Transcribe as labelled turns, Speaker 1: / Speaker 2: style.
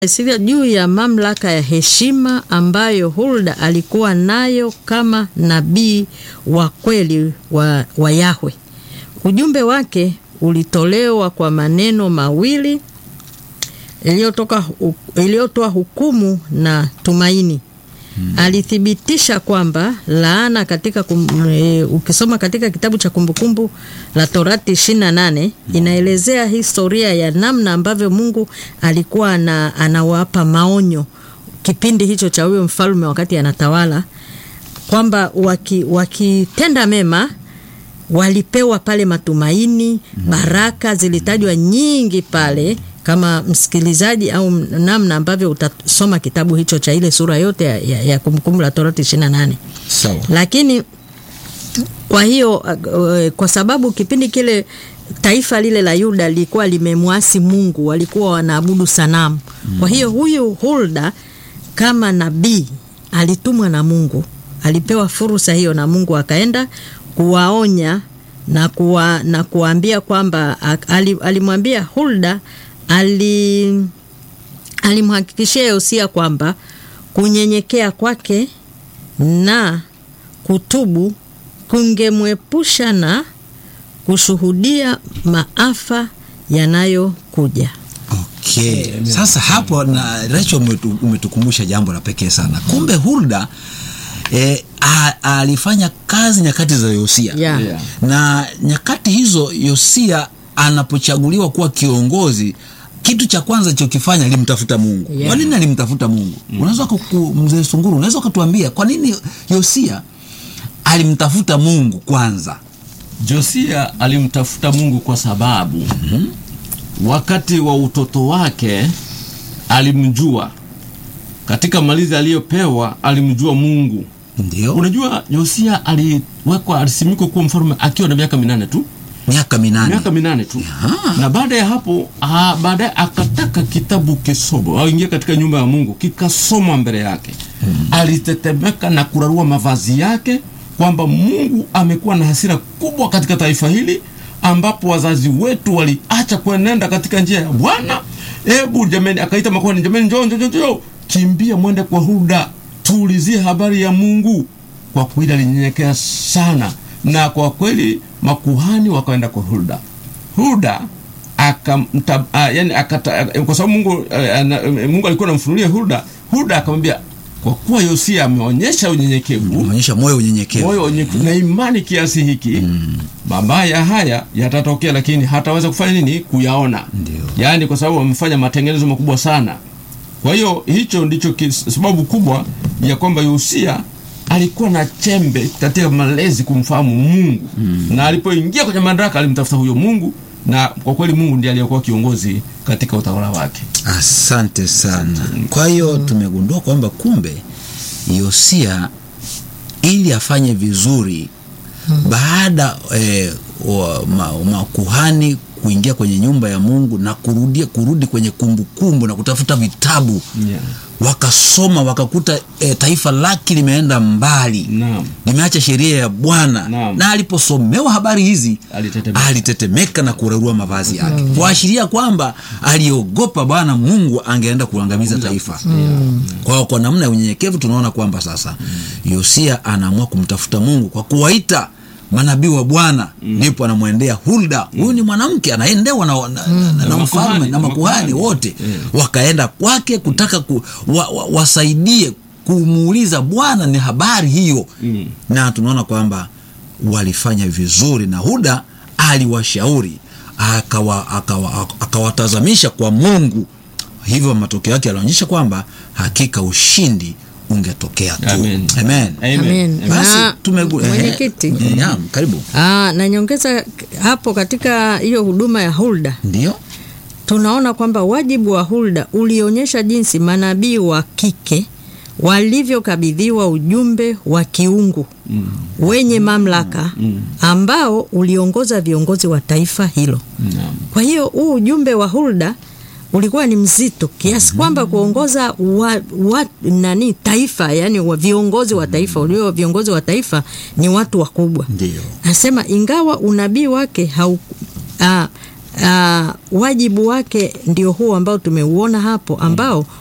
Speaker 1: Sivyo juu ya mamlaka ya heshima ambayo Hulda alikuwa nayo kama nabii wa kweli wa, wa Yahwe. Ujumbe wake ulitolewa kwa maneno mawili iliyotoka iliyotoa hukumu na tumaini. Hmm. Alithibitisha kwamba laana katika kum, e, ukisoma katika kitabu cha Kumbukumbu la Torati 28 inaelezea historia ya namna ambavyo Mungu alikuwa na, anawapa maonyo kipindi hicho cha huyo mfalme wakati anatawala kwamba wakitenda waki mema walipewa pale matumaini, baraka zilitajwa nyingi pale kama msikilizaji au namna ambavyo utasoma kitabu hicho cha ile sura yote ya, ya, ya Kumbukumbu la Torati 28.
Speaker 2: Sawa.
Speaker 1: Lakini kwa hiyo kwa sababu kipindi kile taifa lile la Yuda lilikuwa limemwasi Mungu, walikuwa wanaabudu sanamu. Kwa hiyo huyu Hulda kama nabii alitumwa na Mungu, alipewa fursa hiyo na Mungu, akaenda kuwaonya na kuwa, na kuambia kwamba alimwambia Hulda ali alimhakikishia Yosia kwamba kunyenyekea kwake na kutubu kungemwepusha na kushuhudia maafa yanayokuja.
Speaker 2: Okay. Sasa hapo na Rachel umetukumbusha jambo la pekee sana. Kumbe Hulda E, a, alifanya kazi nyakati za Yosia
Speaker 1: Yeah.
Speaker 3: Yeah.
Speaker 2: na nyakati hizo Yosia anapochaguliwa kuwa kiongozi, kitu cha kwanza alichokifanya alimtafuta Mungu.
Speaker 1: Yeah.
Speaker 2: Kwa nini alimtafuta Mungu? Unaweza kuku- mzee Sunguru, unaweza ukatuambia kwa nini Yosia alimtafuta Mungu kwanza?
Speaker 3: Josia alimtafuta Mungu kwa sababu wakati wa utoto wake alimjua, katika malizi aliyopewa alimjua Mungu.
Speaker 2: Ndio
Speaker 3: Unajua, Yosia aliwekwa, alisimikwa kuwa mfalme akiwa na miaka minane tu,
Speaker 2: miaka minane.
Speaker 3: miaka minane tu
Speaker 2: Aha.
Speaker 3: na baada ya hapo ah, baadaye akataka kitabu kisomo au ingia katika nyumba ya Mungu kikasomwa mbele yake alitetemeka na kurarua mavazi yake kwamba Mungu amekuwa na hasira kubwa katika taifa hili ambapo wazazi wetu waliacha kuenenda katika njia ya Bwana. Hebu jameni, akaita makuhani, jameni, njoo njoo njoo, njoo, kimbia mwende kwa Hulda tuulizie habari ya Mungu. Kwa kweli alinyenyekea sana, na kwa kweli makuhani wakaenda kwa Hulda. Hulda akamta, ah, yani akata, kwa sababu Mungu, ah, ana- Mungu alikuwa anamfunulia Hulda. Hulda akamwambia kwa kuwa Yosia ameonyesha unyenyekevu
Speaker 2: Umeonyesha moyo unyenyekevu.
Speaker 3: moyo wenye na imani kiasi hiki mabaya haya yatatokea, lakini hataweza kufanya nini? Kuyaona.
Speaker 2: Ndio.
Speaker 3: Yaani kwa sababu wamefanya matengenezo makubwa sana. Kwa hiyo hicho ndicho kis- sababu kubwa ya kwamba Yosia alikuwa na chembe katika malezi kumfahamu Mungu na alipoingia kwenye madaraka alimtafuta huyo Mungu, na kwa kweli Mungu ndiye aliyekuwa kiongozi katika utawala wake.
Speaker 2: Asante sana. Kwa hiyo tumegundua kwamba kumbe Yosia ili afanye vizuri baada eh, wa- ma- makuhani kuingia kwenye nyumba ya Mungu na kurudia kurudi kwenye kumbukumbu na kutafuta vitabu
Speaker 3: Yeah.
Speaker 2: wakasoma wakakuta eh, taifa lake limeenda mbali
Speaker 3: Naam.
Speaker 2: limeacha sheria ya Bwana
Speaker 3: Naam.
Speaker 2: na aliposomewa habari hizi
Speaker 3: Alitetemeka.
Speaker 2: alitetemeka na kurarua mavazi yake kuashiria kwamba aliogopa Bwana Mungu angeenda kuangamiza taifa. Kwa hiyo kwa namna ya unyenyekevu tunaona kwamba sasa Yosia anaamua kumtafuta Mungu kwa kuwaita manabii wa Bwana, ndipo anamwendea Hulda. Huyu ni mwanamke anaendewa na, na, na, na,
Speaker 3: Na
Speaker 2: mfalme
Speaker 3: makuhani,
Speaker 2: na
Speaker 3: na
Speaker 2: makuhani
Speaker 3: makuhani.
Speaker 2: wote wakaenda kwake kutaka ku, wa, wa, wasaidie kumuuliza Bwana ni habari hiyo
Speaker 3: Mm.
Speaker 2: na tunaona kwamba walifanya vizuri na Huda aliwashauri akawa- akawa- akawatazamisha kwa Mungu. Hivyo matokeo yake yalionyesha kwamba hakika ushindi ungetokea tu.
Speaker 3: Amen.
Speaker 2: Amen.
Speaker 3: Amen.
Speaker 1: Amen.
Speaker 2: Basi
Speaker 1: Na
Speaker 2: tumegu-
Speaker 1: mwenyekiti.
Speaker 2: eh, naam, karibu.
Speaker 1: Aa, na nyongeza hapo katika hiyo huduma ya Hulda
Speaker 2: Ndio
Speaker 1: tunaona kwamba wajibu wa Hulda ulionyesha jinsi manabii wa kike walivyokabidhiwa ujumbe wa kiungu wenye mamlaka ambao uliongoza viongozi wa taifa hilo.
Speaker 3: Naam.
Speaker 1: Kwa hiyo huu ujumbe wa Hulda ulikuwa ni mzito kiasi kwamba kuongoza wa, wa, nani taifa yani wa viongozi wa taifa ulio viongozi wa taifa ni watu wakubwa.
Speaker 2: ndio
Speaker 1: Anasema ingawa unabii wake hau, ah, uh, wajibu wake ndio huo ambao tumeuona hapo ambao